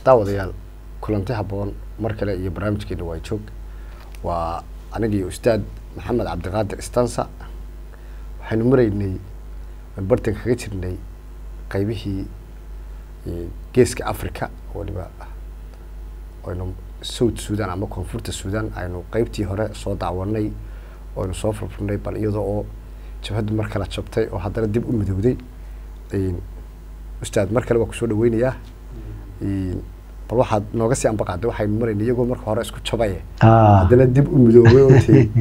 daawadayaal kulanti habboon mar kale iyo barnaamijkeena waa joog waa anigii ustaad maxamed cabdiqaadir istansa waxaynu maraynay aan bartan kaga jirnay qaybihii geeska africa waliba aynu south sudan ama koonfurta sudan aynu qeybtii hore soo daawanay aynu soo furfurnay bal iyadoo oo jabhaddu mar kale jabtay oo haddana dib u midowday ustaad mar kale waa kusoo dhaweynayaa bal waxaad nooga sii ambaqaaday waxaynu maraynay iyagoo marka hore isku jabaye haddana dib u midoobay oti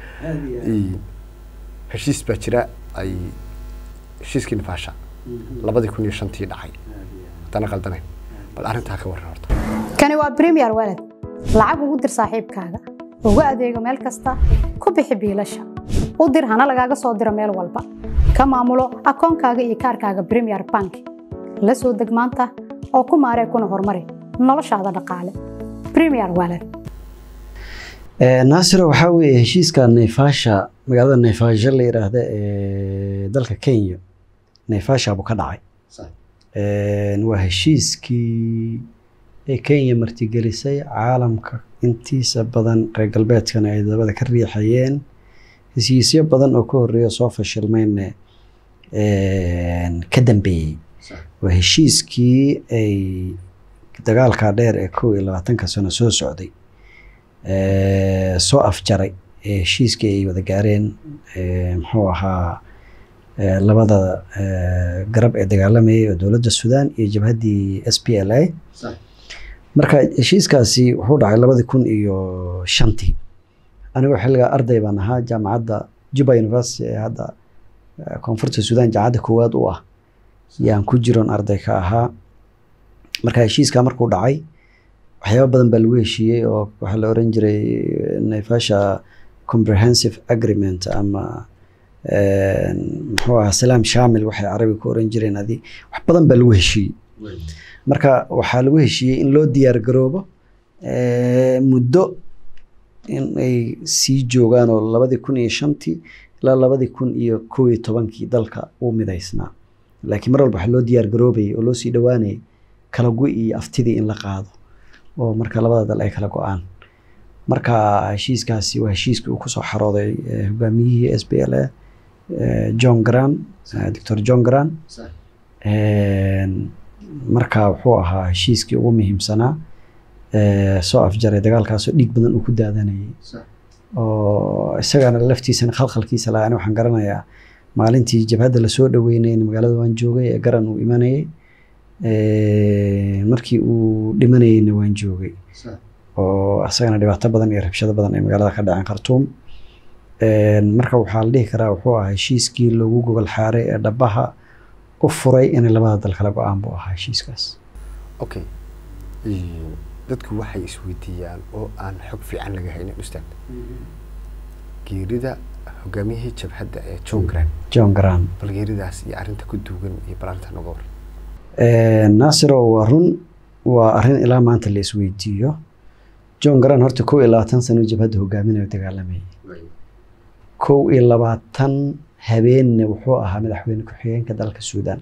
heshiis baa jira ay heshiiskii nifaasha labadii kun iyo shantii dhacay haddana qaldanayn bal arrintaa ka warran horta kani waa premier walad lacag ugu dir saaxiibkaaga ugu adeego meel kasta ku bixi biilasha u dir hana lagaaga soo diro meel walba ka maamulo akoonkaaga iyo kaarkaaga premier bank la soo deg maanta oo ku maaree kuna horumari noloshaada dhaqaale premier walad naasiro waxaa weeye heshiiska nayfaasha magaalada nayfaasha la yidhaahda ee dalka kenya nayfaasha buu ka dhacay waa heshiiskii ee kenya martigelisay caalamka intiisa badan reer galbeedkana ay dabada ka riixayeen heshiisyo badan oo ka horreeya soo fashilmayne ka dambeeyey waa heshiiskii ay dagaalka dheer ee kow iyo labaatanka sano soo socday soo afjaray heshiiskii ay wada gaareen muxuu ahaa labada garab ee dagaalamayay oo dowladda sudan iyo jabhaddii s p l a marka heshiiskaasi wuxuu dhacay labadii kun iyo shantii anigoo xilligaa arday baan ahaa jaamacadda juba university ee hadda koonfurta sudan jaamacadda koowaad u ah yaan ku jiroon arday ka ahaa marka heshiiskaa markuu dhacay waxyaaba badan baa lagu heshiiyey oo waxaa la oran jiray nayfasha comprehensive agreement ama muxuu ahaa salaam shamil waxay carabiga ku oran jireen adi wax badan baa lagu heshiiyey marka waxaa lagu heshiiyey in loo diyaar garoobo muddo in ay sii joogaan oo labadii kun iyo shantii ilaa labadii kun iyo kow iyo tobankii dalka uu midaysnaa laakiin mar walba waxaa loo diyaar garoobayay oo loo sii dhowaanayay kala go iyo aftidii in la qaado oo marka labada dal ay kala go-aan marka heshiiskaasi waa heshiiskii uu kusoo xarooday hogaamiyihii s b l a john gran doctor john gran marka wuxuu ahaa heshiiskii ugu muhiimsanaa soo afjaray dagaalkaasoo dhiig badan uu ku daadanayay oo isagana laftiisana khalkhalkiisa lahaa ani waxaan garanayaa maalintii jabhadda lasoo dhaweynay magaalada waan joogay ee garan uu imanayay markii uu dhimanayeyna waan joogay oo isagana dhibaato badan iyo rabshado badan ay magaalada ka dhaceen khartuum marka waxaa la dhihi karaa wuxuu ahaa heshiiskii loogu gogol xaaray ee dhabaha u furay inay labada dal kala go-aan buu ahaa heshiiskaas okay dadku waxay isweydiiyaan oo aan xog fiican laga haynin ustaad geerida hogaamiyihii jabhadda ee john gran john gran bal geeridaas iyo arrinta ku duugan iyo bal arrinta noga war naasiro waa run waa arrin ilaa maanta la isweydiiyo john gran horta kow iyo labaatan sano jabhadda hogaaminayo dagaalamayay kow iyo labaatan habeenna wuxuu ahaa madaxweyne ku-xigeenka dalka suudan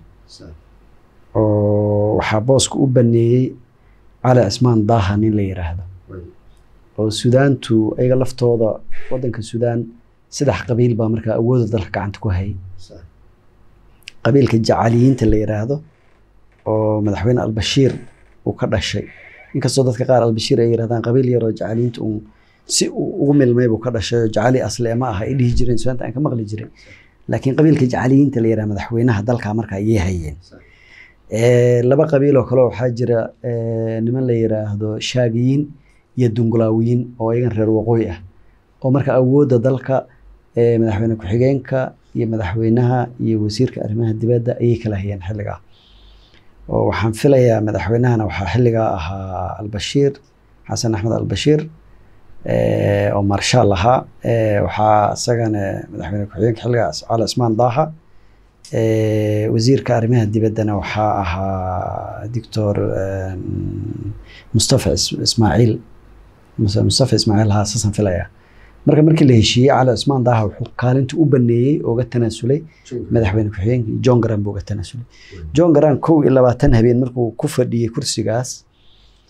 oo waxaa booska u baneeyey cali cismaan daaha nin la yiraahdo oo sudaantu ayaga laftooda wadanka sudan saddex qabiil baa markaa awooda dalka gacanta ku hayay qabiilka jacaliyiinta la yiraahdo oo madaxweyne albashiir uu ka dhashay inkastoo dadka qaar albashiir ay yirahdaan qabiil yaroo jacaliyiinta uun si uu ugu milmay buu ka dhashay oo jacali asle ma aha ay dhihi jireen sudaanta aan ka maqli jiray laakiin qabiilka jacaliyiinta la yiraahdo madaxweynaha dalka markaa ayay hayeen laba qabiil oo kale waxaa jira niman la yiraahdo shaagiyiin iyo dungulaawiyiin oo iyagan reer waqooyi ah oo marka awoodda dalka madaxweyne ku-xigeenka iyo madaxweynaha iyo wasiirka arrimaha dibadda ayay kala hayeen xilligaa oo waxaan filayaa madaxweynahana waxaa xilligaa ahaa albashiir xasan axmed albashiir oo marshaal ahaa waxaa isagana madaxweyne ku-xigeenka xilligaas cali cismaan daaha wasiirka arrimaha dibaddana waxaa ahaa doctor mustafa ismaaciil mustafa ismaaciil haa saasan filaya marka markii la heshiiyey cali cismaan daaha wuxuu kaalinta u baneeyey oo ga tanaasulay madaxweyne ku-xigeenkii john garan buu ga tanaasulay john garan kow iyo labaatan habeen markuu ku fadhiyey kursigaas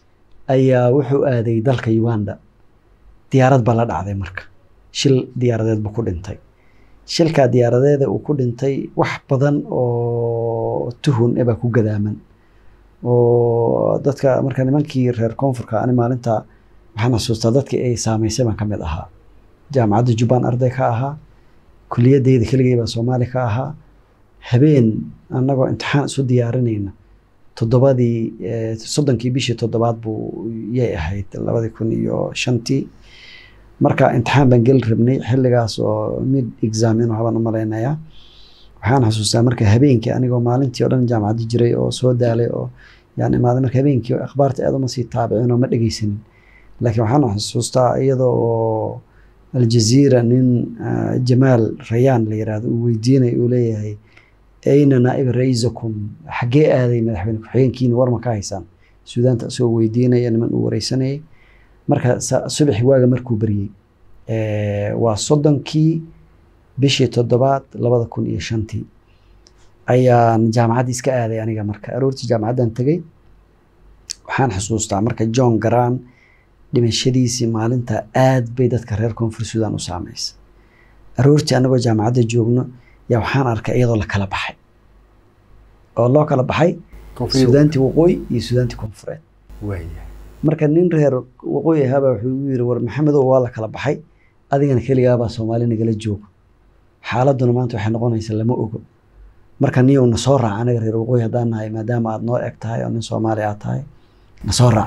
ayaa wuxuu aaday dalka uganda diyaarad baa la dhacday marka shil diyaaradeed buu ku dhintay shilkaa diyaaradeeda uu ku dhintay wax badan oo tuhun ebaa ku gadaaman oo dadka marka nimankii reer koonfurka ani maalinta waxaan xasuustaa dadkii ay saameysay baan ka mid ahaa jaamacadda jubbaan arday ka ahaa kuliyadeyda keligay baa soomaali ka ahaa habeen annagoo imtixaan isu diyaarinayna toddobadii soddonkii bishii toddobaad buu yay ahayd labadii kun iyo shantii marka imtixaan baan geli rabnay xilligaas oo mid exam inuu habaan u malaynayaa waxaan xasuustaa marka habeenkii anigoo maalintii oo dhan jaamacadda jiray oo soo daalay oo yaan imaaday marka habeenkii akhbaarta aad uma sii taabicin oo ma dhegeysanin laakiin waxaan xasuustaa iyadoo oo aljaziira nin jamaal rayaan la yiraahdo uu weydiinay uu leeyahay ayna naa'ib ra-iisakum xaggee aaday madaxweyne ku-xigeenkiina war ma ka haysaan suudaanta isagoo weydiinaya niman uu wareysanayay marka subaxi waaga markuu baryey waa soddonkii bishii toddobaad labada kun iyo shantii ayaan jaamacadda iska aaday aniga marka aroortii jaamacaddan tegey waxaan xusuustaa marka john garan dhimashadiisii maalinta aad bay dadka reer koonfur suudan u saameysay aroortii anagoo jaamacadda joogno yaa waxaan arkay iyadoo la kala baxay oo loo kala baxay suudaantii waqooyi iyo suudaantii koonfureed marka nin reer waqooyi ahaabaa wuxuu igu yiri war maxamedow waa la kala baxay adigana keligaabaa soomaali nagala joogo xaaladuna maanta waxay noqonaysaa lama ogo marka niyow na soo raac anaga reer waqooyi haddaan nahay maadaama aad noo eg tahay oo nin soomaali aad tahay na soo raac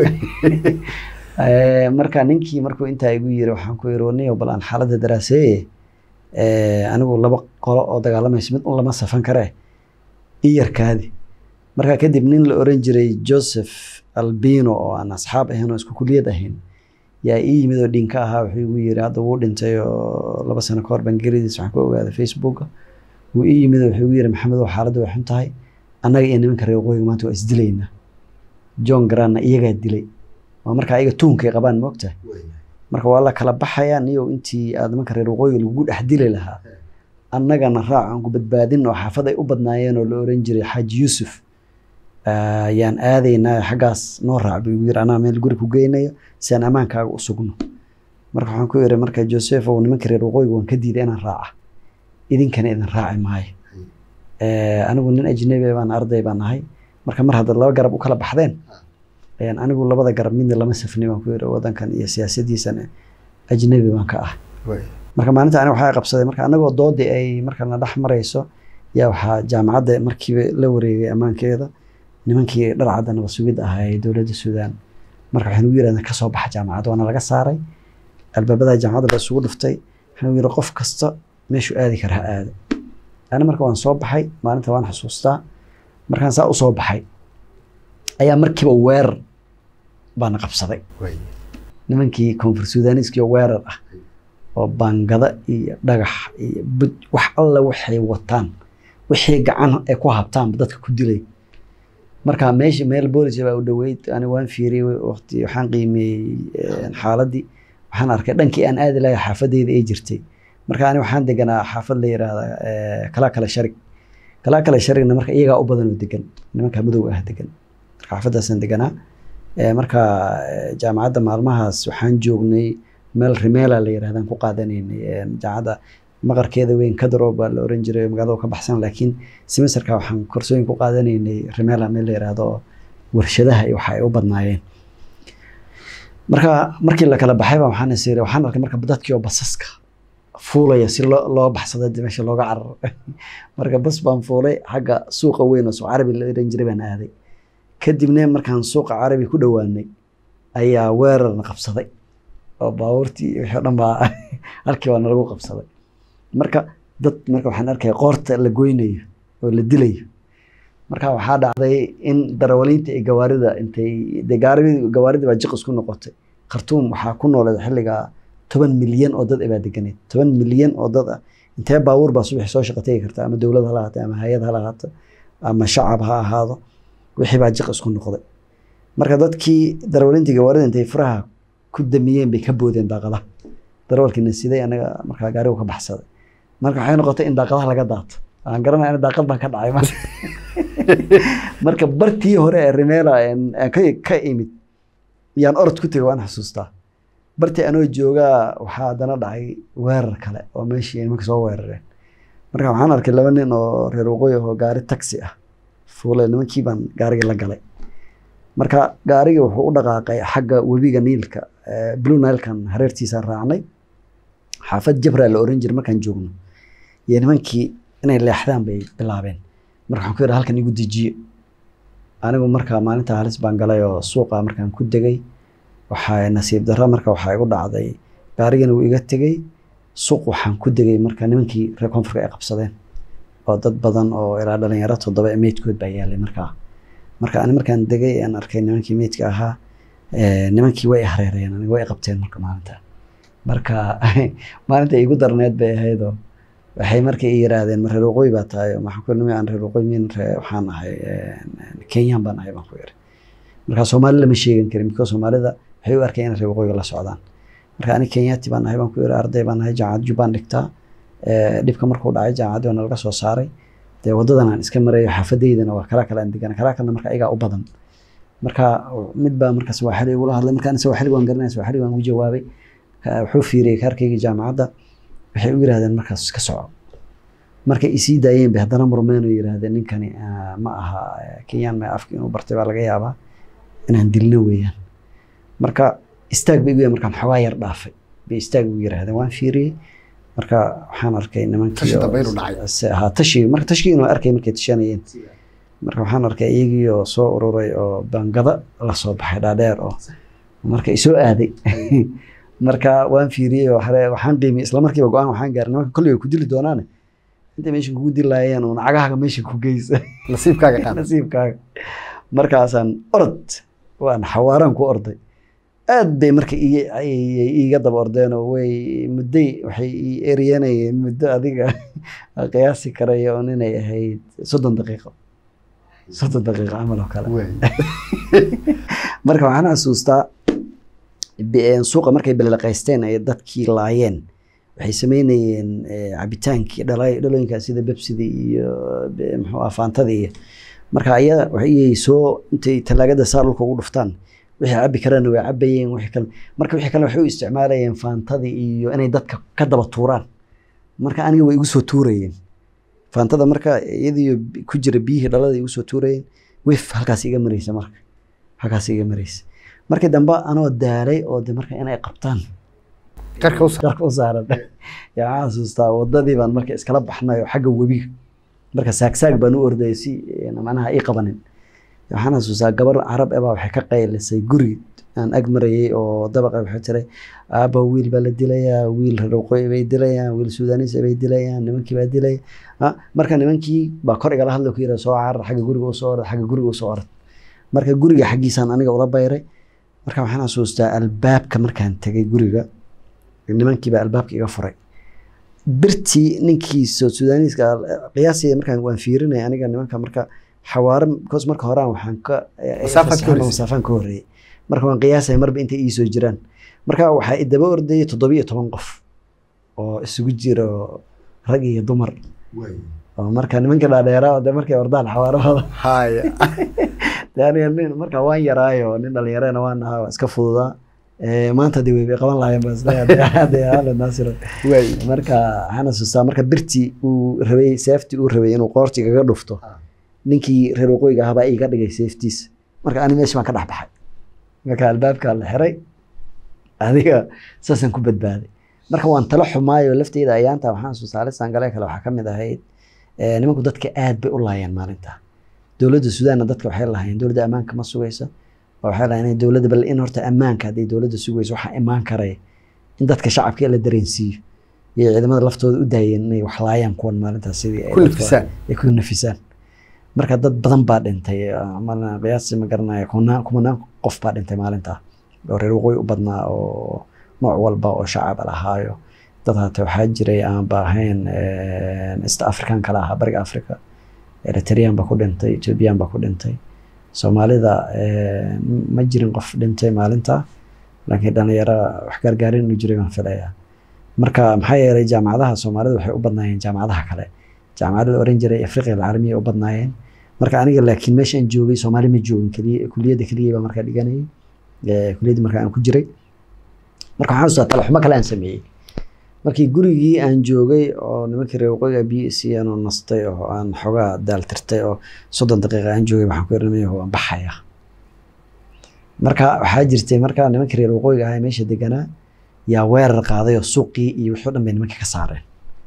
marka ninkii markuu intaa igu yiri waxaan ku yiri niyow bal aan xaaladda daraaseeye anigu laba qolo oo dagaalamaysa mid un lama safan karee iyarkaadi marka kadib nin la oran jiray joseph albino oo aan asxaab ahayn oo isku kuliyad ahayn yaa ii yimid oo dhinka ahaa wuxuu igu yiri hadda wuu dhintay oo laba sano ka hor baan geridiis waxaan ku ogaaday facebooka wuu ii yimid oo wuxuu igu yiri maxamed oo xaaladdu way xun tahay annaga iyo nimanka reer waqooyiga maanta waa isdilaynaa john garanna iyagaa dilay waa marka ayaga tuhunkay qabaan moogtahay marka waa la kala baxayaa niyow intii aad nimanka reer waqooyiga lagugu dhex dili lahaa annagana raac aan ku badbaadin oo xaafad ay u badnaayeen oo la oran jiray xaaji yuusuf yaan aadaynaa xaggaas noo raac buu igu yiri anaa meel guri ku geynayo si aan ammaankaaga u sugno marka waxaan ku yiri marka joseph ow nimanka reer waqooyiga waan ka diiday inaan raaca idinkana idin raaci maayo anigu nin ajnabi baan arday baan ahay marka mar haddaad laba garab u kala baxdeen anigu labada garab midna lama safnay baan ku yiri wadankan iyo siyaasadiisan ajnabi baan ka ah marka maalinta aniga waxaa qabsaday marka anagoo doodii ay marka na dhex marayso yaa waxaa jaamacadda markiiba la wareegay ammaankeeda nimankii dharcadda nabad sugid ahaa ee dowladda suudaan marka waxaan ugu yirahdeen kasoo baxa jaamacadda waana laga saaray albaabada jaamacadda la isugu dhiftay waxaan ugu yiri qof kasta meeshuu aadi kara ha aado ani marka waan soo baxay maalinta waan xasuustaa markaan saa usoo baxay ayaa markiiba weerar baana qabsaday nimankii koonfur suudaniiskii oo weerar ah oo baangada iyo dhagax iyo bud wax alla waxay wataan wixii gacan ay ku habtaanba dadka ku dilay marka meesha meel boolis baa u dhoweyd ani waan fiiriyey waqti waxaan qiimeeyey xaaladii waxaan arkay dhankii aan aadi lahay xaafadeyda ay jirtay marka ani waxaan deganaa xaafad la yiraahda kalaa kale sharig kalaa kale sharigna marka iyagaa u badan oo degan nimanka madow ah degan marka xaafadaasaan deganaa marka jaamacadda maalmahaas waxaan joognay meel rimeela la yirahdaan ku qaadanaynay jaamacadda maqarkeeda weyn kadaro baa la oran jiray magaalada ka baxsan laakiin semesterka waxaan korsooyin ku qaadanaynay rimeela meel la yiraahdo warshadaha iyo waxa ay u badnaayeen marka markii la kala baxay baa waxaan is waxaan arkay marka dadkii oo basaska fuulaya si loo loo baxsado meesha looga cararo marka bas baan fuulay xagga suuqa weyn oo suuq carabi la oran jiray baan aaday kadibna markaan suuqa carabi ku dhowaanay ayaa weerarna qabsaday oo baabuurtii wixii o dhan baa halkii baa nalagu qabsaday marka dad marka waxaan arkaya qoorta la goynayo oo la dilayo marka waxaa dhacday in darawaliinta iyo gawaarida intay dee gawaaridii baa jiq isku noqotay khartuum waxaa ku nooleed xilligaa toban milyan oo dad baa deganeed toban milyan oo dad ah intee baabuur baa subaxi soo shaqo tegi karta ama dowlad hala ahaato ama hay-ad hala ahaato ama shacab ha ahaado wixii baa jiq isku noqday marka dadkii darawaliintii gawaarida intay furaha ku damiyeen bay ka boodeen daaqadaha darawalkiina siday anaga markaa gaarigu ka baxsaday marka waxay noqotay in daaqadaha laga daato aan garanaya in daaqad baan ka dhacay marka bartii hore ee rimeela ka imid yaan orod ku tegay waan xasuustaa bartii anoo joogaa waxaa haddana dhacay weerar kale oo meeshii nimanka soo weerareen marka waxaan arkay laba nin oo reer waqooyi oo gaari taxi ah fuule nimankii baan gaarigii la galay marka gaarigii wuxuu u dhaqaaqay xagga webiga niilka eh, blue nilekan hareertiisaan raacnay xaafad jabra la oran jiray markaan joogno iyo nimankii inay leexdaan bay bilaabeen marka waxaan ku yidhi halkan igu dejiye anigu marka maalinta halis baan galay oo suuqa markaan ku degay waxaa nasiib darro marka waxaa igu dhacday gaarigana wuu iga tegey suuq waxaan ku degay marka nimankii reer koonfurka ay qabsadeen oo dad badan oo ilaa dhalinyaro toddoba ee meydkood baa yaalay markaa marka ani markaan degay aan arkay nimankii meydka ahaa eh, nimankii way i hareereen aniga way i qabteen marka maalinta marka maalinta igu darneed bay ahaydoo waxay markay i yiraahdeen ma reer waqooyi baa tahay waxaan ku nimi aan reer waqooyi min ree- waxaan ahay kenyaan baan ahay baan ku yiri marka soomaali lama sheegan karin because soomaalida waxay u arkeen inay reer waqooyiga la socdaan marka ani kenyaati baan ahay baan ku yiri arday baan ahay jaamacad jubbaan dhigtaa Eh, dhibka markuu dhacay jaamacaddii waa nalaga soo saaray dee wadadan aan iska marayo xaafadeydana waa kalaa kale aan degana kalaa kalena marka iyagaa u badan marka mid baa marka sawaaxili igula hadlay markaan sawaaxili waan garanaya sawaaxili waan ugu jawaabay Ka- wuxuu fiiriyey kaarkayga jaamacadda waxay u yiraahdeen markaas iska soco markay isii daayeen bay haddana murmeen oo yiraahdeen ninkani ah, ma aha eh, kenyaan ma afka inuu bartay baa laga yaabaa inaan dilno weeyaan marka istaag bay igu yiraahdeen markaan xoogaa yar dhaafay bay istaag igu yiraahdeen waan fiiriyey marka waxaan arkay nimankii Tashi oo- dambe inuu dhacay. se- haa tashi marka tashigii inuu arkay markay tashanayeen marka waxaan arkay iyagii oo soo ururay oo bangada la soo baxay dhaadheer oo marka isoo aaday marka waan fiiriyey oo hore waxaan qiimiyey isla markiiba go-aan waxaan gaaray nimanka kolley way ku dili doonaane intay meesha kugu dilaayeen uun cagahaaga meesha ku geysa nasiibkaaga qaad nasiibkaaga markaasaan orod waan xawaaraan ku orday aad bay marka ii- ay- iiga daba ordeenoo way mudday waxay ii eryanayeen muddo adiga aan qiyaasi karaya un inay ahayd soddon daqiiqo soddon daqiiqo camal oo kale Wey. marka waxaan xasuustaa bi- suuqa markay balaqaysteen ay dadkii laayeen waxay sameynayeen eh, cabitaankii dhala- dhalooyinkaa sida bebsida iyo be- muxuu ah faantada iyo marka ayaga waxay soo intay talaagada saa dhulka ugu dhuftaan wixii cabi karana way cabayeen wixii kale marka wixii kale waxay u isticmaalayeen faantada iyo inay dadka ka daba tuuraan marka aniga way igu soo tuurayeen faantada marka iyadiyo ku jira biyihii dhalada igu soo tuurayeen wef halkaas iga maraysa marka halkaas iga maraysa markii dambe anoo daalay oo de marka inay qabtaan qarka u saar qarka u saaran yaa waxaan xasuustaa wadadii baan marka iskala baxnay oo xagga webiga marka saagsaag baan u ordayay si eh, macnaha ii qabanin waxaan xasuustaa gabar carab ebaa waxay ka qaylisay guri aan ag marayay oo dabaqa waxay tiray aaba wiil baa la dilayaa wiil reer waqooyi bay dilayaan wiil suudaniis bay dilayaan nimankii baa dilaya Ah, marka nimankii baa kor igala hadla ku yira soo carar xagga guriga usoo orad xagga guriga usoo orad marka guriga xaggiisaan aniga ula bayray marka waxaan xasuustaa albaabka markaan tegay guriga nimankii baa albaabka iga furay birtii ninkii soo sudaaniiska qiyaasii markaan waan fiirinay aniga nimanka marka xawaare because marka horaan waxaan ka Masaafaad ka horeysay. masaafaan ka horeeyay marka waan qiyaasay marba intay ii soo jiraan marka waxaa i daba ordayay toddobiyo toban qof oo isugu jiro rag iyo dumar oo marka nimanka dhaadheeraa oo de markay ordaan xawaarahooda haya de aniga nin marka waan yaraayo nin dhalinyarana waan ahaa waa iska fududaa Eh, maanta de way bay qaban lahaayeen bas de hale naasiro wey marka waxaan xasuustaa marka birtii uu rabay seeftii uu rabay inuu qoorti kaga dhufto Ah. ninkii reer waqooyiga ahaa baa iga dhigay seeftiis marka ani meesha baan ka dhex baxay marka albaabkaa la xiray adiga saasaan ku badbaaday marka waan tala xumaayo lafteyda ayaanta waxaan xasuustaa alisaan galee kale waxaa ka mid ahayd eh, nimanku dadka aad bay u laayeen maalinta dowladda sudaanna dadka waxay lahaayeen dowladda ammaanka ma sugayso oo waxay lahaayeen dowladda bal in horta ammaanka hadday dowladda sugayso waxaa imaan karaya in dadka shacabka la dareensiiyo iyo ciidamada laftooda u daayeen inay wax laayaan kuwan maalintaas sidii ay ku dadka- nafisaan ay ku nafisaan marka dad badan baa dhintay malna qiyaasi ma garanayo kumanaan kumanaan qof baa dhintay maalintaa oo reer waqooyi u badnaa oo nooc walba oo shacab lahaayo dad hata waxaa jiray aan ba ahayn eh, east african kala ahaa bariga africa eritrean baa ku dhintay ethiopian baa ku dhintay soomaalida eh, ma jirin qof dhintay maalinta laakiin dhalinyaro wax gargaarin inuu jiray baan filayaa marka maxaa yeelay jaamacadaha soomaalida waxay u badnaayeen jaamacadaha kale jaamacadda la oran jiray afriqiya alcaalamiya ay u badnaayeen marka aniga laakiin meeshaan joogay soomaali ma joogin keliya kuliyadda keliya baa markaa dhiganayay eh, kuliyaddii marka aan ku jiray marka waxaan xasuustaa talaxumo kale aan sameeyey markii gurigii aan joogay oo nimankii reer waqooyiga b c aan nastay oo aan xoogaa daaltirtay oo soddon daqiiqa aan joogay waxaan ku irinay waan baxaya marka waxaa jirtay markaa nimankii reer waqooyiga ahaa ee meesha deganaa yaa weerar qaaday oo suuqii iyo wixii o dhan bay nimanka ka saareen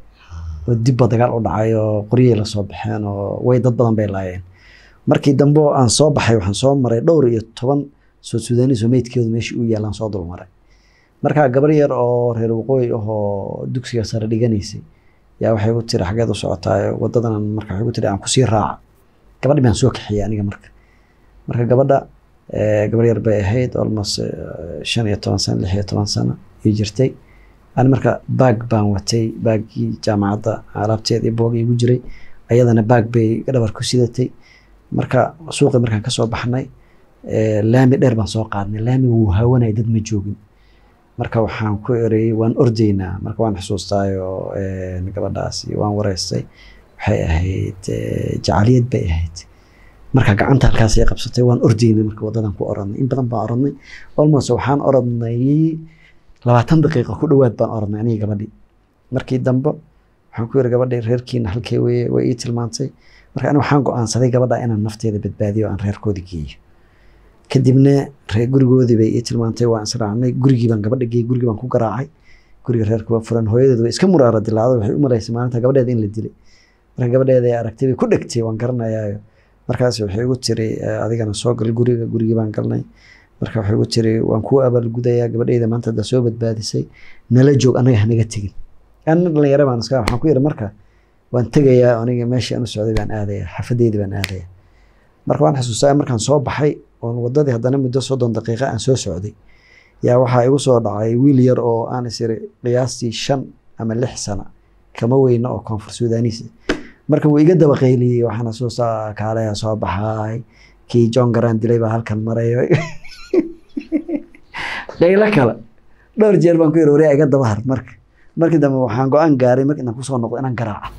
oo dibba dagaal u dhacay oo qoryay la soo baxeen oo way dad badan bay laayeen markii dambe oo aan soo baxay waxaan soo maray dhowr iyo toban soo sudaaniis oo meydkeedu meeshii u yaalaan soo dulmaray markaa gabar yar oo reer waqooyi ah oo dugsiga sare dhiganaysay yaa waxay ku tiri xageed u socotaa wadadan marka waxay ku tiri aan kusii raaca gabadhi baan soo kaxiyay aniga marka marka gabadha eh, gabar yar bay ahayd almost eh, shan iyo toban sano lix iyo toban sano ay jirtay ani marka baag baan watay baagii jaamacadda alaabteed iyo boog igu jiray ayadana baag bay dhabar ku sidatay marka suuqii markaan kasoo baxnay eh, laami dheer baan soo qaadnay laamiga wuu haawanay dad ma joogin marka waxaan ku ereyey waan ordaynaa marka waan xusuustaayo eh, gabadhaasi waan wareystay waxay ahayd eh, jacaliyad bay ahayd marka gacanta halkaas ay qabsatay waan ordaynay marka wadadan ku orodnay in badan baan orodnay almost waxaan orodnay labaatan daqiiqa ku dhowaad baan orodnay aniga gabadhii markii dambe waxaan ku yiri gabadhii reerkiina halkee weye way ii tilmaantay marka ani waxaan go-aansaday gabadha inaan nafteeda badbaadiyo oo aan reerkoodii geeyo kadibna reer gurigoodii bay ii tilmaantay waan israacnay gurigii baan gabadha geeyey gurigii baan ku garaacay guriga reerka waa furan hooyadeed way iska muraara dilaacday waxay u malaysay maalinta gabadheeda in la dilay marka gabadheeda ay aragtay bay ku dhegtay waan garanayaayo markaas waxay igu tiri eh, adigana soo gal guriga gurigii baan galnay marka waxay igu tiri waan kuu abaalgudayaa gabadheyda maanta haddaa soo badbaadisay nala joog anaga hanaga tegin anna dhalinyaro baan iska waxaan ku yidhi marka waan tegayaa aniga meeshii aan u socday baan aadaya xafadeydii baan aadaya marka waan xasuustaa markaan soo baxay oon wadadii haddana muddo soddon daqiiqa aan soo socday yaa waxaa igu soo dhacay wiil yar oo aan is iri qiyaastii shan ama lix sano kama weyna oo koonfur suudaniis marka wuu iga daba qayliyey waxaan xasuustaa kaaleya soo baxay kii john garan dilay baa halkan marayo qaylo kale dhowr jeer baan ku yiri wareega iga daba har marka markii dambe waxaan go-aan gaaray marka inaan kusoo noqdo inaan garaaco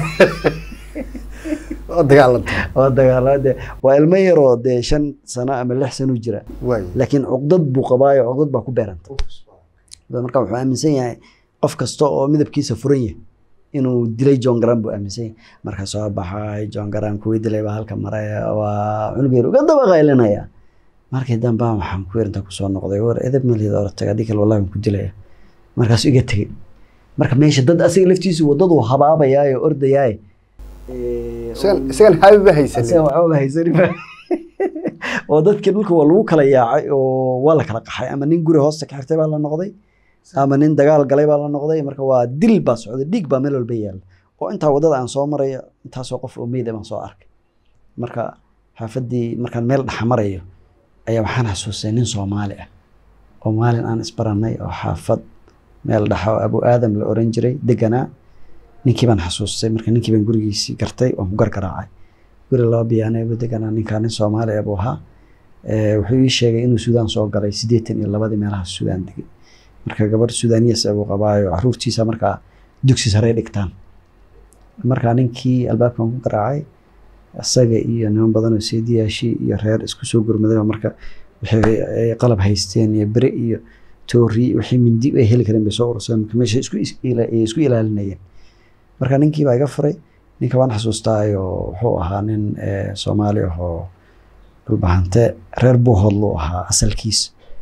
oo dagaalanta oo dagaalada dee waa ilmo yaroo dee shan sano ama lix sano jira waay laakiin cuqdad buu qabaayo cuqdad baa ku beeranta marka wuxuu aaminsan yahay qof kasta oo midabkiisa furan yahay inuu dilay john garan buu aaminsan yahay marka soo baxay john garan kuwii dilay baa halka maraya waa cunug yar uga daba qaylinaya markii dambe waxaan ku yarinta kusoo noqday war edeb maliyada ortag haddii kale wallahi waan ku dilaya markaasuu iga tegey marka meesha dad asiga laftiisu wadadu habaabayaayo ordayaaye isagan isagan haabiba haysanin asaga waxba haysanin ba oo dadkii dhulka waa lagu kala yaacay oo waa la kala qaxay ama nin guri hoosta ka xirtay baa la noqday ama nin dagaal galay baa la noqday marka waa dil baa socday dhiig baa meel walba yaalla oo intaa wadada aan soo marayo intaasoo qof oo meyd ah baan soo arkay marka xaafaddii markaan meel dhexa marayo ayaa waxaan xasuustay nin soomaali ah oo maalin aan isbarannay oo xaafad meel dhexa oo abu aadam la oran jiray deganaa ninkii baan xasuustay marka ninkii baan gurigiisii gartay waan ku gargaraacay guri laba biyaane buu deganaa ninkaa nin soomaali ah buu ahaa Eh, wuxuu ii sheegay inuu suudaan soo galay siddeetan iyo labadii meelaha suudaan degay marka gabadh suudaaniyas ah buu qabaayo caruurtiisa markaa dugsi sare dhigtaan markaa ninkii albaabkan ku garaacay isaga iyo niman badan oo seediyaashi iyo reer isku soo gurmaday oo marka waxay ay qalab haysteen iyo bere iyo toori wixii mindi ay heli kareen bay soo urursadeen marka meesha isku is- ila- ay isku ilaalinayeen marka ninkii baa iga furay ninka waan xasuustaayo wuxuu ahaa nin eh, soomaali ah oo dhulbahante reer buuhoodluu ahaa asalkiis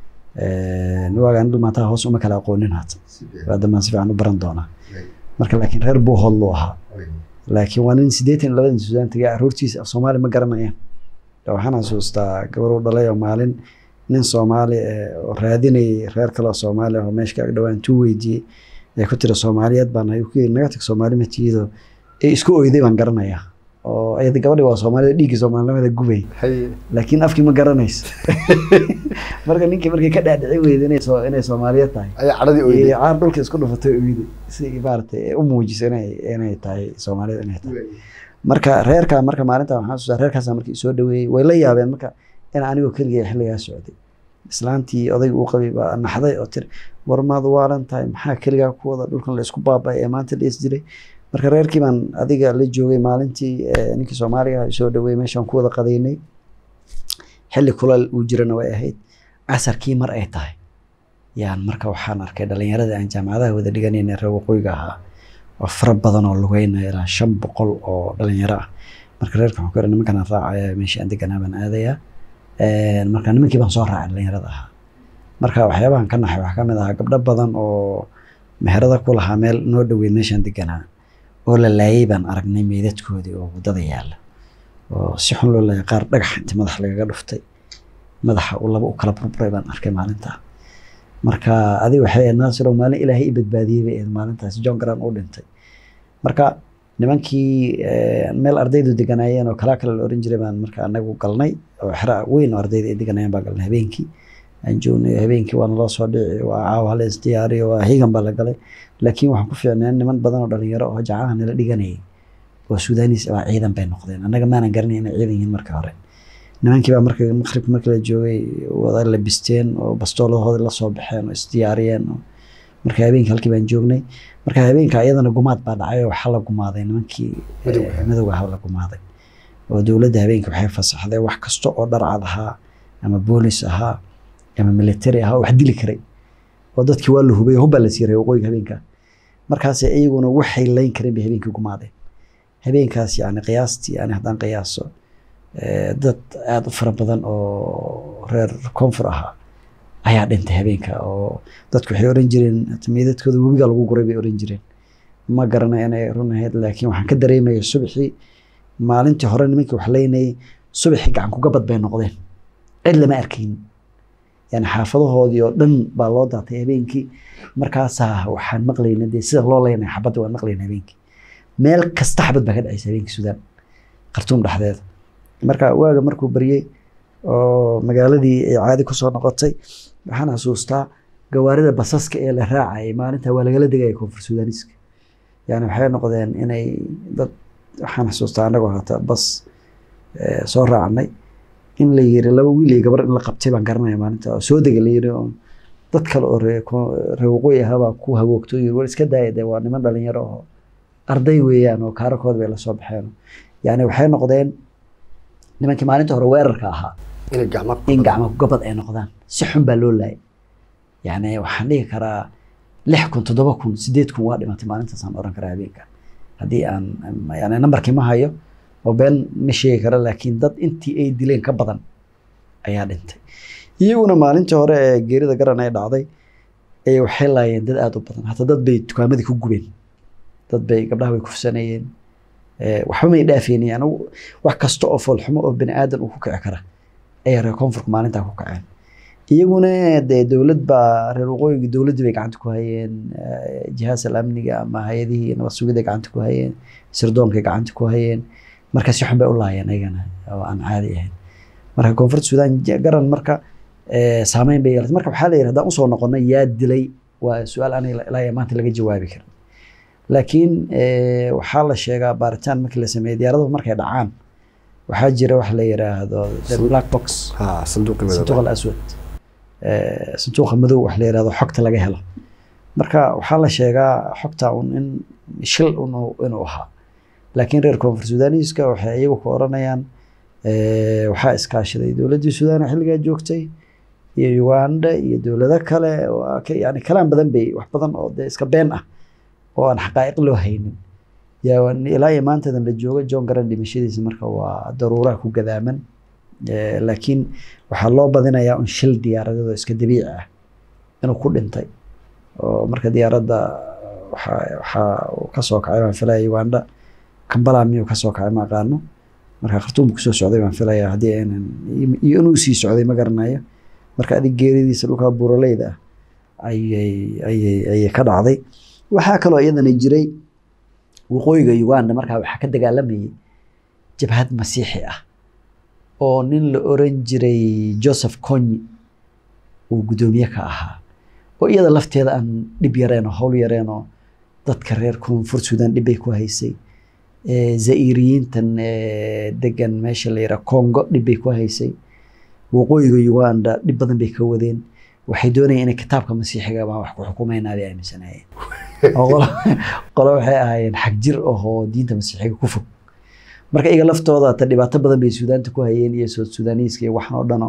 waagaan dhulmaantaha hoos uma kala aqoonin haata baadamaan si fiican u baran doonaa marka laakiin reer buuhoodluu ahaa laakiin waa nin siddeetan iyo labadan suudaan tagay caruurtiisa af soomaali ma garanayaan waxaan xasuustaa gabar u dhalay oo maalin nin soomaali eh, oo raadinayay reer kale oo soomaali ah oo meesha ka ag dhawaan tuu weydiiyey ee ku tira soomaaliyeed baan nahay ku yiri naga tag soomaali ma tihido ee isku oyday baan garanayaa oo ayada gabadhi waa soomaalida dhiiggii soomaalinimada gubay haye laakiin afkii ma garanayso marka ninkii markii ka dhaadhici weyda inay soo inay soomaaliyeed tahay ayaa cadhadii iyo oyday caar dhulka isku dhufatay oyday si maaragtay u muujiso inay inay tahay soomaalida inay tahay marka reerka marka maalinta waxaan xasuustaa reerkaasa markii soo dhaweeyey way la yaabeen marka in anigoo keligay xilligaa socday islaantii odayga uu qabay baa naxday oo tiri war maad waalan tahay maxaa keligaa ku wada dhulkan la isku baaba'ay ee maanta la is dilay marka reerkii baan adiga la joogay maalintii eh, ninkii soomaaliga ah soo dhaweeyey meeshaan ku wada qadaynay xilli kulal uu jirana way ahayd casarkii mar ay tahay yaan marka waxaan arkay dhalinyarada aan jaamacadaha wada dhiganayna reer waqooyiga ahaa waa fara badan oo lugeynaya ilaa shan boqol oo dhalinyaro ah marka reerka waxaan ku yidhi nimankan aan raacaya meeshii aan deganaa baan aadayaa marka nimankii baan soo raacay dhalinyarada ahaa marka waxyaabahan ka naxay waxaa ka mid ahaa gabdho badan oo meherada ku lahaa meel noo dhoweyd meeshaan deganaa oo la laayay baan aragnay meydadkoodii oo waddada yaalla oo si xun loo laayay qaar dhagax inti madax lagaga dhuftay madaxa uu laba u kala burburay baan arkay maalintaa marka adiga waxay ahayd naasiro maalin ilaahay i badbaadiyey bay ahayd maalintaas john grant uu dhintay marka nimankii meel ardaydu deganaayeen oo kalaa kale la oran jiray baan marka anagu galnay oo xera weyn oo ardayda ay deganayeen baan galnay habeenkii aan joognay habeenkii waana loo soo dhici waa caawa hala isdiyaariyo waa higan baa la galay laakiin waxaan ku fiicneen niman badan oo dhalinyaro oo jacaha nala dhiganayay oo suudaanis baa ciidan bay noqdeen annaga maanan garanay inay ciidan yihiin marka hore nimankii baa marka maqribka markii la joogay wada labisteen oo bastooladahooda la soo baxeen oo isdiyaariyeen marka habeenkii halkii baan joognay marka habeenka iyadana gumaad baa dhacay oo waxaa la gumaaday nimankii madowga ahaa la gumaaday oo dowladda habeenkii waxay fasaxday wax kasta oo dharcad ahaa ama boolis ahaa ama military ahaa oo wax dili karay oo dadkii waa la hubay hubbaa la siiray waqooyiga habeenka markaas iyaguna waxay layn kareen bay habeenkii gumaadeen habeenkaas yani qiyaastii yani haddaan qiyaaso dad aada u fara badan oo reer koonfur ahaa ayaa dhintay habeenka oo dadku waxay oran jireen meydadkooda webiga lagu guray bay oran jireen ma garanay inay run ahayd laakiin waxaan ka dareemaya subaxii maalintii hore nimankii wax leynayay subaxii gacan kugabad bay noqdeen cid lama arkayn yani xaafadahoodii oo dhan baa loo daatay habeenkii markaasaa waxaan maqlayna dee sida loo leynaya xabadda waan maqlayna habeenkii meel kasta xabad baa ka dhacaysa habeenkii suudaan khartuum dhexdeeda marka waaga markuu baryey oo magaaladii ay caadi kusoo noqotay waxaan xasuustaa gawaarida basaska ee la raacayay maalinta waa lagala degaya koonfur suudaaniska yani waxay noqdeen inay dad waxaan xasuustaa anagoo hata bas soo raacnay in la yiri laba wiil iyo gabar in la qabtay baan garanaya maalinta oo soo dega la yiri oo dad kale oo ree waqooyi ahaabaa ku hagoogto yiri war iska daaya dee waa niman dhalinyaro oo arday weeyaan oo kaarakood bay lasoo baxeen yani waxay noqdeen nimankii maalinta hore weerarka ahaa in gacmo gobad ay noqdaan si xun baa loo laayay yani waxaan dhihi karaa lix kun toddoba kun sideed kun waa dhimatay maalintaasaan oran karaa habeenka haddii aan yani nambarkii ma hayo oo been ma sheegi kara laakiin dad intii ay dileen ka badan ayaa dhintay iyaguna maalintii hore ee geerida garan ay dhacday ay waxay laayeen dad aada u badan hataa dad bay dukaamadii ku gubeen dad bay gabdhaha bay kufsanayeen waxba may dhaafeenay anigu wax kasta oo foolxumo oo bani aadan uu ku kici kara ayaa reer koonfurka maalintaa ku kaceen iyaguna dee dowlad baa reer waqooyiga dowladdii bay gacanta ku hayeen jihaas al amniga ama hay-adihii nabad sugidday gacanta ku hayeen sirdoonkay gacanta ku hayeen marka si xun bay u laayeen ayagana oo aan caadi ahayn marka koonfurta suudaan garan marka saameyn bay yeelatay marka waxaa la yidhi haddaan usoo noqonay yaa dilay waa su-aal aniga ilaa iyo maanta laga jawaabi karin laakiin waxaa la sheegaa baaritaan markii la sameeyey diyaaraduhu markay dhacaan waxaa jira wax la yiraahdo the black box sanduuq alaswad sanduuqa madow wax la yirahdo xogta laga helo marka waxaa la sheegaa xogta un in shil inuu ahaa laakiin reer koonfur sudaaniiska waxay iyagu ku oranayaan waxaa iskaashaday dowladdii suudaan xilligaa joogtay iyo uganda iyo dowlado kale yani kalaan badan bay wax badan oo dee iska been ah oo aan xaqaa'iq loo haynin ilaa iyo maantadan la joogo john garan dhimashadiisa marka waa daruuraha ku gadaaman laakiin waxaa loo badinayaa un shil diyaaradado iska dabiici ah inuu ku dhintay oo marka diyaaradda waxaa kasoo kacay baan filaya uganda kambala miyuu kasoo kacay ma aqaano marka khartuum kusoo socday baan filaya haddii aynan iyo inuu sii socday ma garanayo marka adig geeridiisa dhulka buuraleyda ah ayay ayay ayay ka dhacday waxaa kaloo iyadana jiray waqooyiga uganda markaa waxaa ka dagaalamayay jabhad masiixi ah oo nin la oran jiray joseph conyi uu guddoomiye ka ahaa oo iyada lafteeda aan dhib yareen oo howl yareen oo dadka reer koonfur suudaan dhibbay ku haysay zairiyiintan degan meesha la yidhaha congo dhibbay ku haysay waqooyiga uganda dhib badan bay ka wadeen waxay doonayeen inay kitaabka masiixiga baa wax ku xukumaynaa bay aaminsanayeen qolo waxay ahaayeen xag jir ahoo diinta masiixiga ku fog marka iyaga laftooda ta dhibaato badan bay suudaanta ku hayeen iyo sood sudaaniiska iyo waxan oo dhano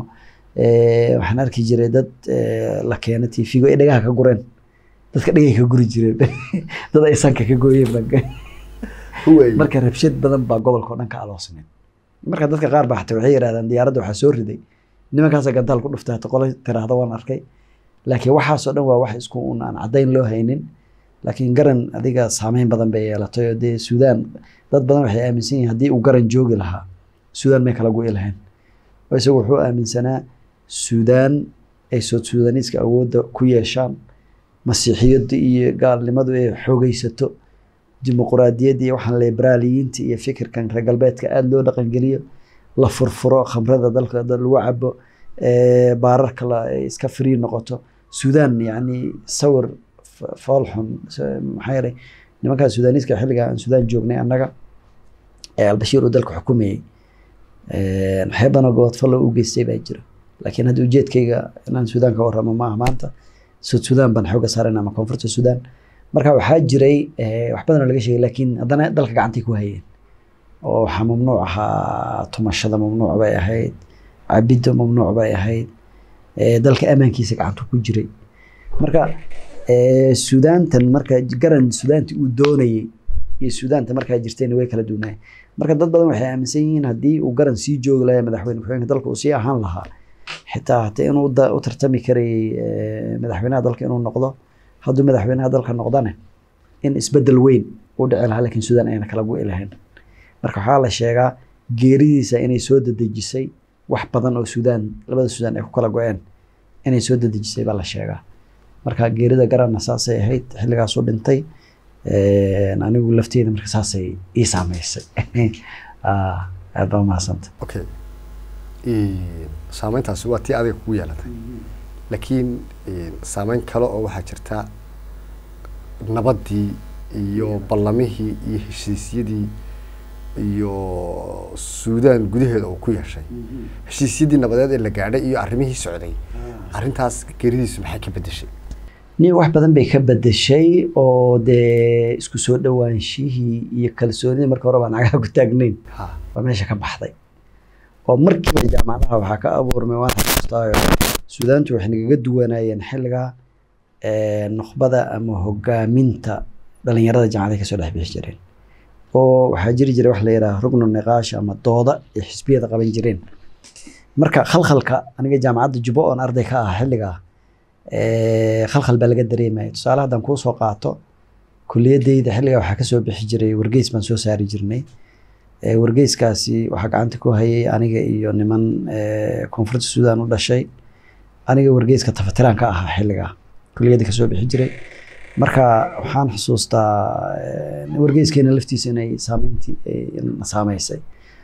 Eh, waxaan arki jiray dad eh, la keena tv-go ay dhagaha ka gureen dadka dhagay ka guri jireen dad ay sanka ka gooyeen baan Huway. marka rabshad badan baa gobolka oo dhan ka aloosneen marka dadka qaar baa xataa waxay yidhahdaan diyaaradda waxaa soo riday nimankaasa gantaal ku dhuftay hata qolo tiraahda waan arkay laakiin waxaasoo dhan waa wax isku un aan caddayn loo haynin laakiin garan adiga saameyn badan bay yeelatay oo dee suudaan dad badan waxay aaminsan yihiin haddii uu garan joogi lahaa suudaan may kala go'i lahayn oo isagu wuxuu aaminsanaa suudaan ay sood suudaniiska awoodda ku yeeshaan masiixiyadda iyo gaalnimadu ay xoogaysato dimuquraadiyadda iyo waxaan liberaaliyiinta iyo fikirkan reer galbeedka aada loo dhaqangeliyo la furfuro khamrada dalka dad lagu cabo eh, baararka la ay iska free noqoto suudaan yacni sawir f- fool xun s- maxaa yeelay nimankaa suudaaniiska xilliga aan suudaan joognay annaga ee albashiir uu dalka xukumayey Eh, waxyaabo badan oo gobodfallo u geystay baa jira laakiin hadda ujeedkayga inaan suudaan ka warramo ma aha maanta sud suudaan baan xooga saarayna ama koonfurta suudaan marka waxaa jiray eh, wax badan oo laga sheegay laakiin haddana dalka gacantay ku hayeen oo waxaa mamnuuc ahaa tumashada mamnuuc bay ahayd cabidda mamnuuc bay ahayd eh, dalka amaankiisa gacantu ku jiray marka eh, suudaantan marka garan suudaanti uu doonayey iyo suudaanta markaa jirtayna way kala duwanaay marka dad badan waxay aaminsan yihiin haddii uu garan sii joogi lahaa madaxweyne ku-xigeenka dalka uu sii ahaan lahaa xitaa hata inuu da- u tartami karayay eh, madaxweynaha dalka inuu noqdo hadduu madaxweynaha dalka noqdane in isbedel weyn uu dhici lahaa laakiin suudaan ayna kala go'i lahayn marka waxaa la sheegaa geeridiisa inay soo dedejisay wax badan oo suudaan labada suudaan ay ku kala go-een inay soo dedejisay baa la sheegaa marka geerida garanna saasay ahayd xilligaasuu dhintay Eh, anigu lafteeda marka saasay ii saameysay Ah, aad baa umahadsanta okay saameyntaasi waa tii adiga kugu yeelatay laakiin saameyn kale oo waxaa jirta nabaddii iyo ballamihii iyo heshiisyadii iyo suudaan gudaheeda uu ku yeeshay heshiisyadii nabadeed ee la gaadhay iyo arrimihii socday arrintaas geeridiisu maxay ka beddeshay nin wax badan bay ka bedeshay oo dee isku soo dhowaanshihii iyo kalsoonidii marka hore baan cagaha ku taagnayn ha waa meesha ka baxday oo markiiba jaamacadaha waxaa ka abuurmay waan xasuustaayo suudaantu waxay nagaga duwanaayeen xilliga eh, nukhbada ama hogaaminta dhalinyarada jaamacadaha kasoo dhex bixi jireen oo waxaa jiri jiray wax la yidhaha rugnu niqaash ama dooda ay xisbiyada qaban jireen marka khalkhalka aniga jaamacadda jubbo oon arday ka ah xilligaa eh, khalkhal baa laga dareemaya tusaale haddaan kuu soo qaato kuliyadeyda xilligaa waxaa kasoo bixi jiray wargeys baan soo saari jirnay Eh, wargeyskaasi waxaa gacanta ku hayay aniga iyo niman eh, koonfurta suudaan u dhashay aniga wargeyska tafatiraan ka ahaa xilligaa kuliyadda kasoo bixi jiray marka waxaan xusuustaa eh, wargeyskeena laftiisa inay saameyntii eh, na saameysay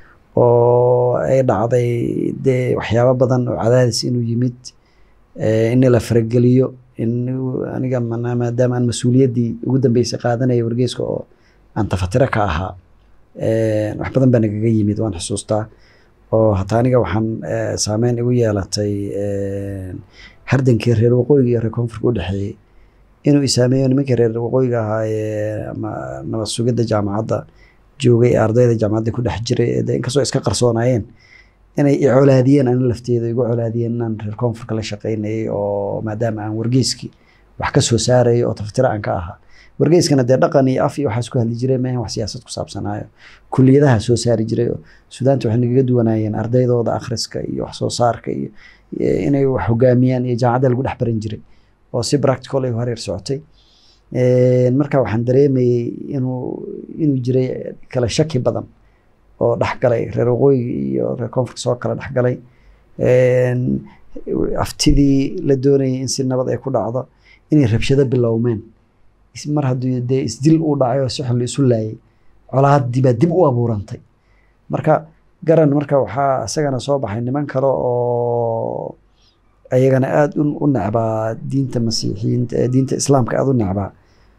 oo ay dhacday dee waxyaabo badan oo cadaadis inuu yimid eh, in la farageliyo in aniga mana- maadaama aan mas-uuliyaddii ugu dambeysay qaadanaya wargeyska oo aan tafatiro ka ahaa Eh, wax badan baa nagaga yimid waan xusuustaa oo hataa aniga waxaan eh, saameyn igu yeelatay eh, hardankii reer waqooyiga iyo reer koonfurka u dhexeeyey inuu isaameeyo nimankii reer waqooyiga ahaa ee ama nabad sugidda jaamacadda joogay ee ardayda jaamacadda ku dhex jiray ee dee inkastoo iska qarsoonaayeen inay i colaadiyeen ani lafteeda igu colaadiyeen inaan reer koonfurka la shaqaynayay oo maadaama aan wargeyskii wax ka soo saarayay oo tafatiro aan ka ahaa wargeyskana dee dhaqan iyo af iyo waxaas ku hadli jiray maahan wax siyaasad ku saabsanaayo kuliyadaha soo saari jiray oo suudaanta waxay nagaga duwanaayeen ardaydooda akhriska iyo wax soo saarka iyo iyo inay wax hogaamiyaan iyo jaamacadda lagu dhex baran jiray oo si practical ay u hareer socotay Een, marka waxaan dareemayey inuu inuu jiray kala shaki badan oo dhexgalay reer waqooyiga iyo reer koonfurka soo kala dhexgalay Een, aftidii la doonayay in si nabad ay ku dhacdo inay rabshado bilowmeen is- mar haddii dee isdil uu dhacay oo si xun la isu laayay colaaddii baa dib u abuurantay marka garan marka waxaa isagana soo baxay niman kale oo ayagana aada u u necbaa diinta masiixiyiinta eh, diinta islaamka aada u necbaa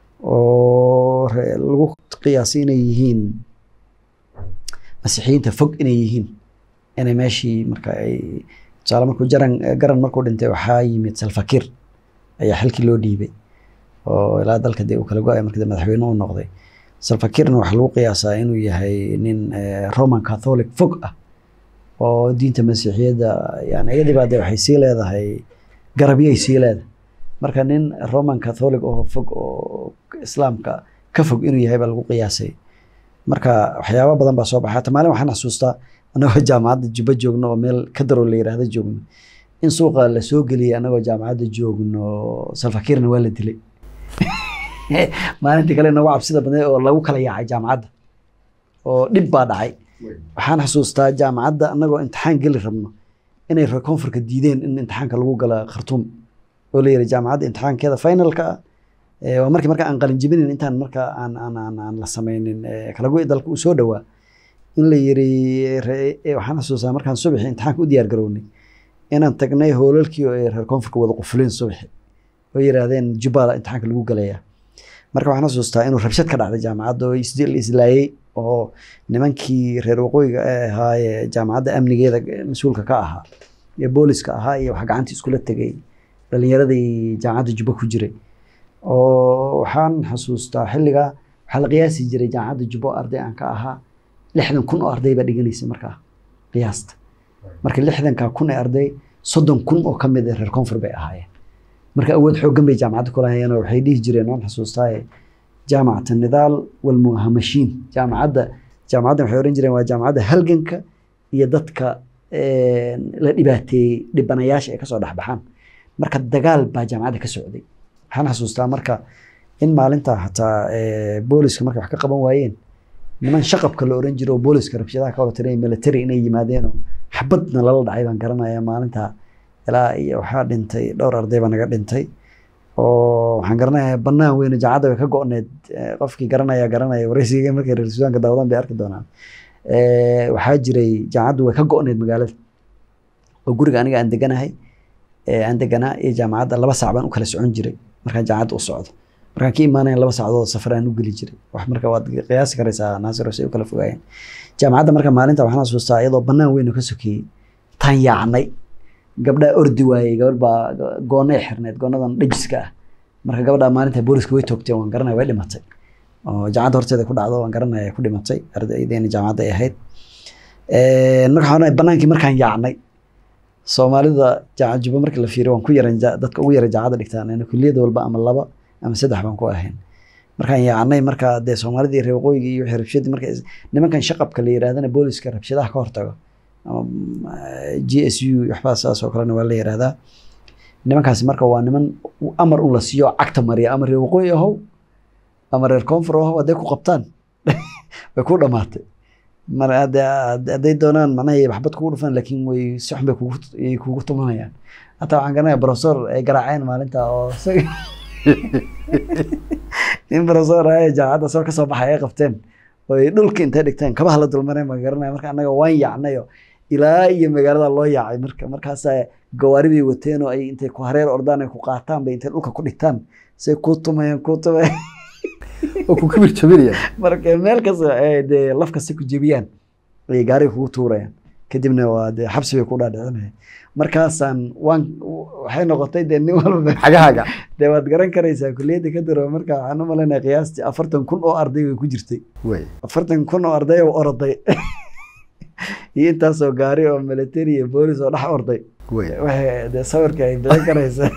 oo re- lagu qiyaasay inay yihiin masiixiyiinta fog inay yihiin inay meeshii marka ay tusaale markuu jaran garan markuu dhintay waxaa yimid salfakir ayaa xilkii loo dhiibay oo ilaa dalka dee uu kala go-ay markii dambe madaxweyne uu noqday salfakirna waxaa lagu qiyaasaa inuu yahay nin eh, roman catholic fog ah oo diinta masiixiyadda yani iyadii baa dee waxay sii leedahay garabyay sii leedahay marka nin roman catholic oo fog oo islaamka ka fog inuu yahay baa lagu qiyaasay marka waxyaaba badan baa soo baxay hata maalin waxaan xasuustaa anagoo jaamacadda jubba joogno oo meel ka daroo la yiraahdo joogno in suuqa la soo geliyay anagoo jaamacadda joogno salfakiirna waa la dilay maalintii kale nagu cabsida badneed oo lagu kala yaacay jaamacadda oo dhib baa dhacay waxaan xasuustaa jaamacadda anagoo imtixaan geli rabno inay reer koonfurka diideen in imtixaanka lagu gala khartuum oo la yiri jaamacadda imtixaankeeda finalka ah ee waa markii marka aan qalin jebinin intaan marka aan aan aan aan la sameynin ee kala go'i dalka uu soo dhowaa in la yiri ree- ee waxaan xasuustaa markaan subaxii imtixaanka u diyaar garownay inaan tagnay hoolalkii oo ay reer koonfurka wada qufuleen subaxi oo yiraahdeen jubbala imtixaanka lagu galayaa marka waxaan xasuustaa inuu rabshad ka dhacday jaamacadda oo isdil islaayey oo nimankii reer waqooyiga ee ahaa ee jaamacadda amnigeeda mas-uulka ka ahaa ee booliska ahaa iyo wax gacantii iskula tegay dhalinyaradii jaamacadda jubba ku jiray oo waxaan xasuustaa xilligaa waxaa la qiyaasi jiray jaamacadda jubbo arday aan ka ahaa lixdan kun oo arday baa dhiganaysay markaa qiyaasta marka lixdanka kun ee arday soddon kun oo ka mid ah reer koonfur bay ahaayeen marka awood xooggan bay jaamacadda ku lahayeen oo waxay dhihi jireen waan xasuustaaye jaamacata nidaal walmuhamashiin jaamacadda jaamacadda waxay oran jireen waa jaamacadda halganka iyo dadka een, la dhibaateeyey dhibanayaasha ay kasoo dhexbaxaan marka dagaal baa jaamacadda ka socday waxaan xasuustaa marka in maalinta xataa ee, booliska markay wax ka qaban waayeen niman shaqabka la oran jiro oo booliska rabshadaha ka wada tiray military inay yimaadeen oo xabadna lala dhacay baan garanaya maalinta ilaa iyo waxaa dhintay dhowr arday baa naga dhintay oo waxaan garanayaa banaan weyn oo jaamacadda way ka go'need Eh, qofkii garanaya garanaya wareysiga markay reer suudaanka daawadaan bay arki doonaan Eh, waxaa jiray jaamacaddu way ka go'need magaalada oo guriga aniga aan deganahay ee aan deganaa iyo jaamacadda laba saac baan u kala socon jiray markaan jaamacadda u socdo markaan ka imaanayn laba saacadood safar aan u geli jiray wax marka waad qiyaasi karaysaa naasir say u kala fogaayeen jaamacadda marka maalinta waxaan xasuustaa iyadoo banaan weyn oo ka sokeeyey taan yaacnay gabdhaa ordi waayey gabadh baa goonay xirneed goonadan dhajiska ah marka gabadhaa maalinta booliska way toogteen waan garanaya way dhimatay oo jaamacadda horteeda ku dhacdo waan garanaya ku dhimatay ardaydeena jaamacadda ay ahayd Een, marka waxaan oranaya banaankii markaan yaacnay soomaalida jaamacad jubba markii la fiiriyo waan ku yaran ja- dadka ugu yara jaamacadda dhigtaan yani kulliyad walba ama laba ama saddex baan ku ahayn markaan yaacnay marka dee soomaalidii reer waqooyiga iyo wixii rabshadii marka is- nimankan shaqabka la yiraahdana booliska rabshadaha ka hortago ama g s u waxbaa saas oo kalena waa la yirahdaa nimankaasi marka waa niman u- amar un la siiyo cagta mariya ama reer waqooyi ahow ama reer koonfur ahow hadday ku qabtaan way ku dhamaatay mar hadda- hadday doonaan macnaha waxbad kugu dhufan laakiin way si xun bay kugu ay kugu tumanayaan hataa waxaan garanaya professor ay garaaceen maalinta oo isaga nin professor ah jaamacadda soo kasoo baxay ay qabteen oo ay dhulka intay dhigteen kabaha la dulmareen baan garanaya marka annaga waan yaacnayo ilaa iyo magaalada loo yaacay marka markaasaa gawaari bay wateen oo ay intay ku hareer ordaan ay ku qaataan bay intay dhulka ku dhigtaan say kuu tumayaan kuu tumayaan oo ku kibir jabinaya marka meel kasta ay dee laf kasta ku jebiyaan ayay gaariga kugu tuurayaan kadibna waa dee xabsi bay ku dhaadhicinayaan markaasaan waan waxay noqotay dee nin walba xagahaaga dee waad garan karaysaa kulliyadda ka diro marka waxaan u malaynaya qiyaastii afartan kun oo arday way ku jirtay wey afartan kun oo arday oo oroday iyo intaasoo gaari oo military iyo boolis oo dhex orday wey waxay dee sawirka ay bixin karaysaa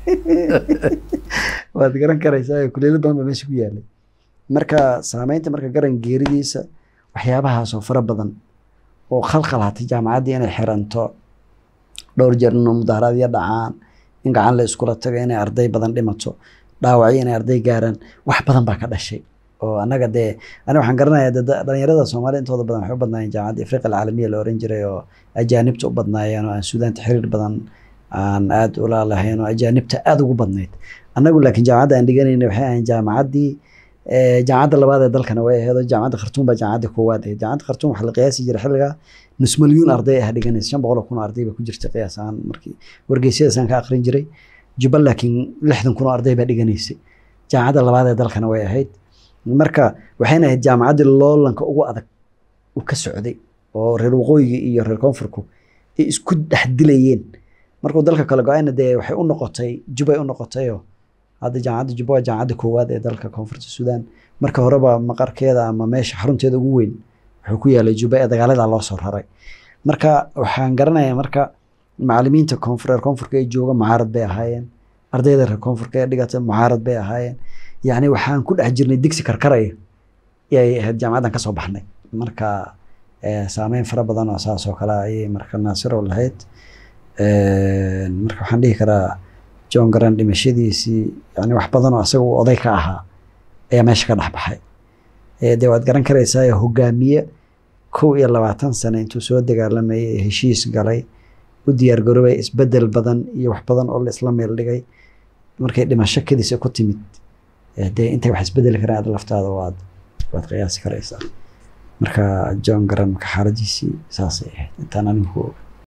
waad garan karaysaa kulliyado badan baa meesha ku yaalay marka saameynta marka garan geeridiisa waxyaabahaas oo fara badan oo khalkhal hatay jaamacaddii inay xiranto dhowr jeer inuu mudaharaadyo dhacaan in gacan la iskula tago inay arday badan dhimato dhaawacyo inay arday gaaraan wax badan baa ka dhashay oo annaga dee aniga waxaan garanayaa dee da- dhalinyarada soomaalida intooda badan waxay u badnaayeen jaamacadda afriqa alcaalamiya la oran jiray oo ajaanibta u badnaayeen oo aan suudaanta xiriir badan aan aad ula lahayn oo ajaanibta aad ugu badnayd annagu laakiin jaamacadda aan dhiganayna waxay ahayn jaamacaddii eh, jaamacadda labaad ee dalkana way ahayd oo jaamacadda khartuum baa jaamacadda koowaad ahayd jaamacadda khartuum waxaa la qiyaasi jiray xilligaa nus milyuun arday ah dhiganaysa shan boqol oo kun oo arday baa ku jirta qiyaas ahaan markii wargeysyadaasaan ka aqrin jiray jubba laakiin lixdan kun oo arday baa dhiganaysay jaamacadda labaad ee dalkana way ahayd marka waxayna ahayd jaamacaddii loolanka ugu adag uu ka socday oo reer waqooyiga iyo reer koonfurku ay isku dhex dilayeen markuu dalka kale go-ayna dee waxay u noqotay jubbay u noqotayoo hadda jaamacadda jubba waa jaamacadda koowaad ee dalka koonfurta suudaan marka horeba maqarkeeda ama meesha xarunteeda ugu weyn wuxuu ku yaalay jubba ee dagaaladaa loo soo raray marka waxaan garanayaa marka macalimiinta koonfur reer koonfurka ee jooga mucaarad bay ahaayeen ardayda reer koonfurka ee dhigata mucaarad bay ahaayeen yacni waxaan ku dhex jirnay digsi karkaraya ayay ahayd jaamacaddan kasoo baxnay marka eh, saameyn fara badan oo saas oo kale ayay marka naasiro lahayd marka waxaan dhihi karaa john garan dhimashadiisii yani wax badan oo asaga uu oday ka ahaa ayaa meesha ka dhex baxay Eh, dee waad garan karaysaa hogaamiye kow iyo labaatan sane intuu soo dagaalamayay ee heshiis galay u diyaargaroobay isbedel badan iyo wax badan oo la isla meel dhigay markay dhimasho kadiisa ku timid eh, dee intay wax isbedeli karaan aad laftaada waad waad qiyaasi karaysaa marka john garan marka xaaladiisii saasay ahayd intaan anigu ku oga